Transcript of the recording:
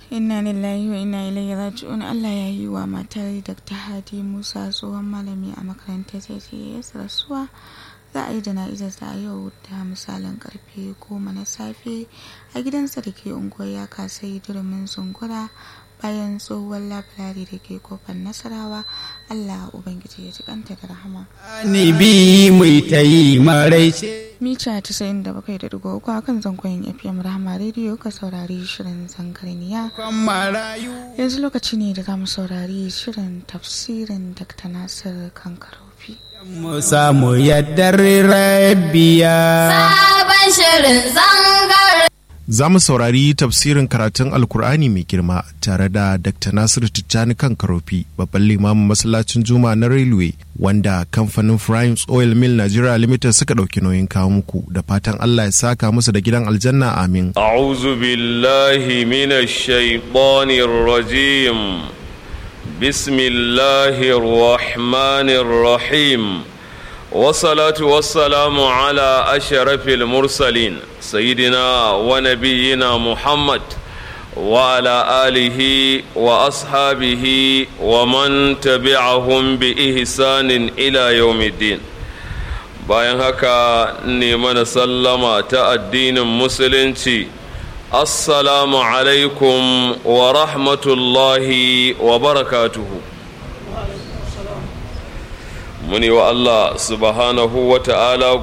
inna lillahi wa inna ilaihi raji'un Allah ya yi wa matar Dr. Hadi Musa tsohon malami a makarantar JTS rasuwa za a yi jana'izar sa yau da misalin karfe goma na safe a gidansa da ke unguwar ya kasai durumin zungura bayan tsohuwar labirari da ke kofar nasarawa Allah Ubangiji ya ji kanta da rahama. Ni bi mai ta yi maraice. Mita 97.3 a kan zangon FM Rahama Radio ka saurari shirin zangarniya. Yanzu lokaci ne da za mu saurari shirin tafsirin Dr. Nasir Kankarofi. Mu samu yaddar rabbiya. Sabon shirin zangar. Za mu saurari tafsirin karatun Alkur'ani mai girma tare da Dr. Nasiru Tijjani kan Karofi, babban limamin masallacin Juma na Railway, wanda kamfanin Primes Oil Mill Nigeria Limited suka ɗauki nauyin kawo muku da fatan Allah ya saka musu da gidan aljanna amin. أعوذ بالله من الشيطان الرجيم بسم الله الرحمن الرحيم والصلاة والسلام على أشرف المرسلين سيدنا ونبينا محمد وعلى آله وأصحابه ومن تبعهم بإحسان إلى يوم الدين bayan haka ne mana sallama ta addinin musulunci assalamu alaikum wa rahmatullahi wa barakatuhu muni wa Allah subhanahu wa ta'ala